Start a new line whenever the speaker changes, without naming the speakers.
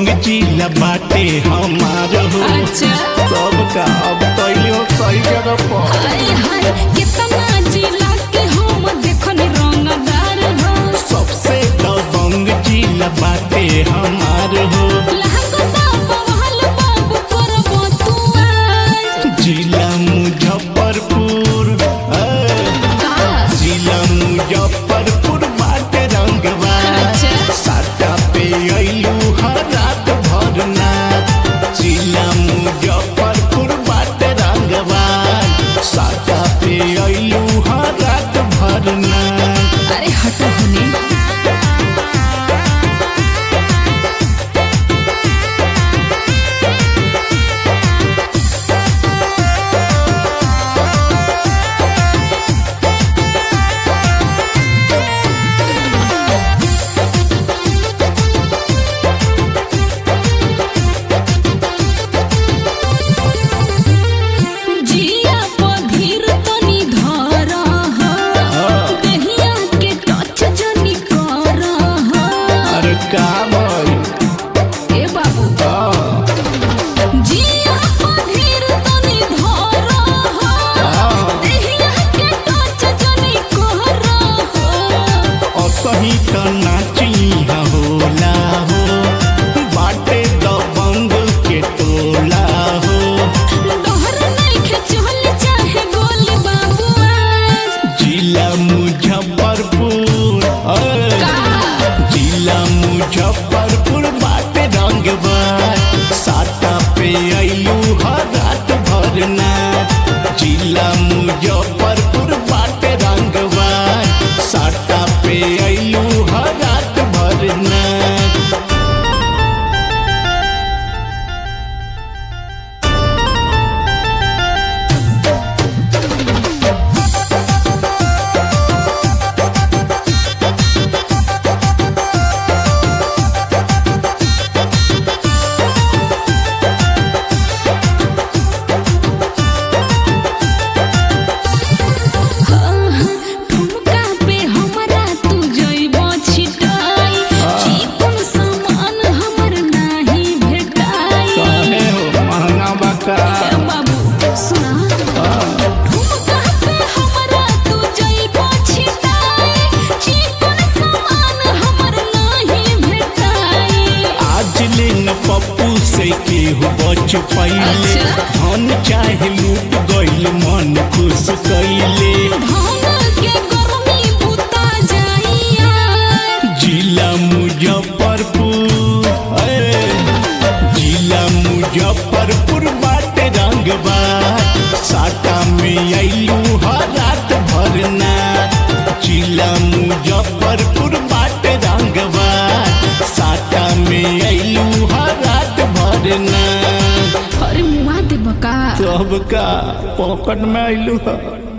दबंग जिला बाटे हमार हो
अच्छा
सबका अब तैयो सही जगह पर
हाय हाय कितना जिला के हम देखन रंगदार हो
सबसे दबंग जिला बाटे हमार हो
लागता बवाल बाबू करबो तू आज
जिला मुजफ्फरपुर ए,
का
जिला मुजफ्फरपुर बाटे रंगवा
अच्छा।
साटा पे अइलू हर रात भर नाच जिला मुजफ्फरपुर बाटे रंगवा साटा पे अइलू हर रात भर नाच
अरे हटो होने जिया पधीर तनी धर हो देहिया के टच जनी कर हो
अरे का भइल
ए बाबू
हाँ,
जिया पधीर तनी धर हो
हाँ।
देहिया के टच जनी कर हो
असही त नाची होला हो बाटे दबंग के टोला हो
डोहर नइखे चल चाहे गोल बाबू आज
जिला मुजफ्फरपुर अरे,
का
जिला मुजफ्फरपुर बाटे रंगवा साटा पे अइलू हर रात भर नाच जिला मुजफ्फरपुर बाटे रंगवा साटा पे अइलू हर रात भर नाच
ठुमका पे हमरा तू जइबो छिटाई चिकन सामान हमर नाही भेटाई
काहे हो महंगा बका
ए बाबू सुना ठुमका पे हमरा तू जइबो छिटाई चिकन सामान हमर नाही भेटाई
आज ले न पप्पू से केहू बच पहिले
अच्छा।
धन चाहे लूट गइल मन खुश कैले
धान के गर्मी बुता जाइया
जिला मुजफ्फरपुर ए, जिला मुजफ्फरपुर बाटे रंगबा साटा में अइलू हर रात भर नाच जिला मुजफ्फरपुर बाटे रंगबा साटा में अइलू हर रात भर नाच
अरे मुआ दे बका
सबका पॉकेट में अइलू है